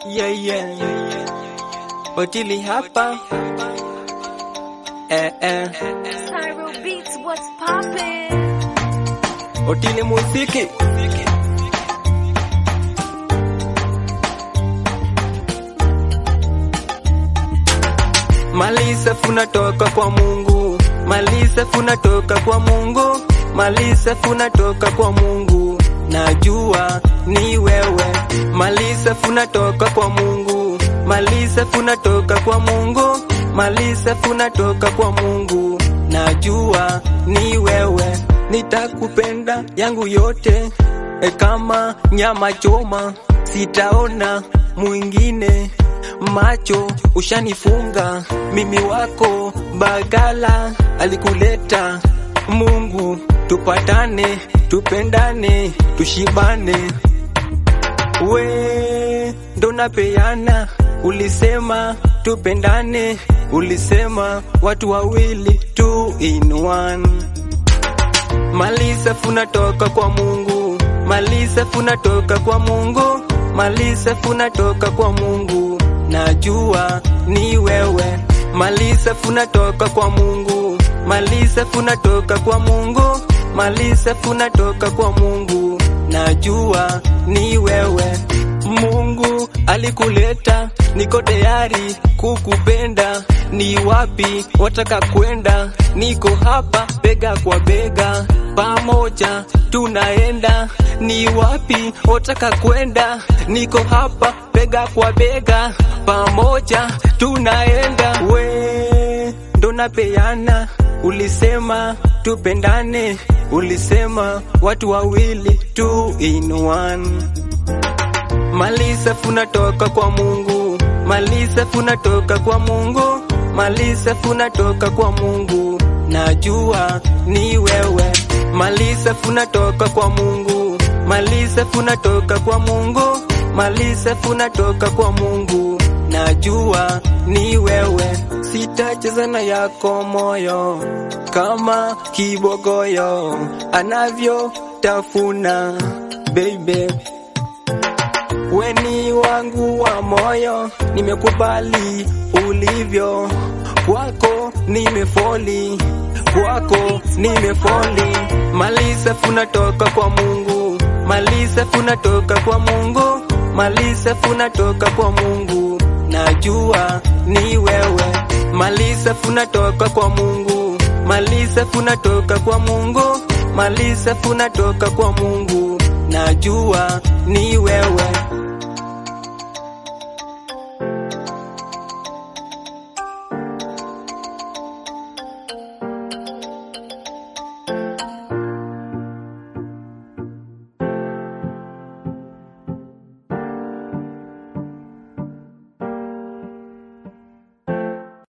Yeah, yeah. Otili hapa. Eh, eh. Tyro Beats, what's poppin'? Otili muziki. Mali safi natoka kwa Mungu, mali safi natoka kwa Mungu, mali safi natoka kwa Mungu. Najua ni wewe, mali safi natoka kwa Mungu, mali safi natoka kwa Mungu, mali safi natoka kwa Mungu. Najua ni wewe, nitakupenda yangu yote e kama nyama choma, sitaona mwingine macho ushanifunga, mimi wako Bagala alikuleta Mungu, tupatane, tupendane, tushibane. We ndo napeana, ulisema tupendane, ulisema watu wawili two in one. Mali safi natoka kwa Mungu, mali safi natoka kwa Mungu, mali safi natoka kwa Mungu. Najua ni wewe, mali safi natoka kwa Mungu, mali safi natoka kwa Mungu, mali safi natoka kwa Mungu. Najua ni wewe, Mungu alikuleta, niko tayari kukupenda. Ni wapi wataka kwenda? Niko hapa bega kwa bega, pamoja tunaenda. Ni wapi wataka kwenda? Niko hapa bega kwa bega, pamoja tunaenda. We ndo napeana, ulisema tupendane, ulisema watu wawili two in one. Mali safi natoka kwa Mungu, mali safi natoka kwa Mungu, mali safi natoka kwa Mungu. Najua ni wewe, mali safi natoka kwa Mungu, mali safi natoka kwa Mungu, mali safi natoka kwa Mungu. Najua ni wewe, sitacheza na yako moyo kama kibogoyo anavyotafuna baby weni wangu wa moyo, nimekubali ulivyo, kwako nimefoli, kwako nimefoli. Mali safi natoka kwa Mungu, mali safi natoka kwa Mungu, mali safi natoka kwa Mungu. Najua ni wewe, mali safi natoka kwa Mungu, mali safi natoka kwa Mungu, mali safi natoka kwa Mungu. Najua ni wewe.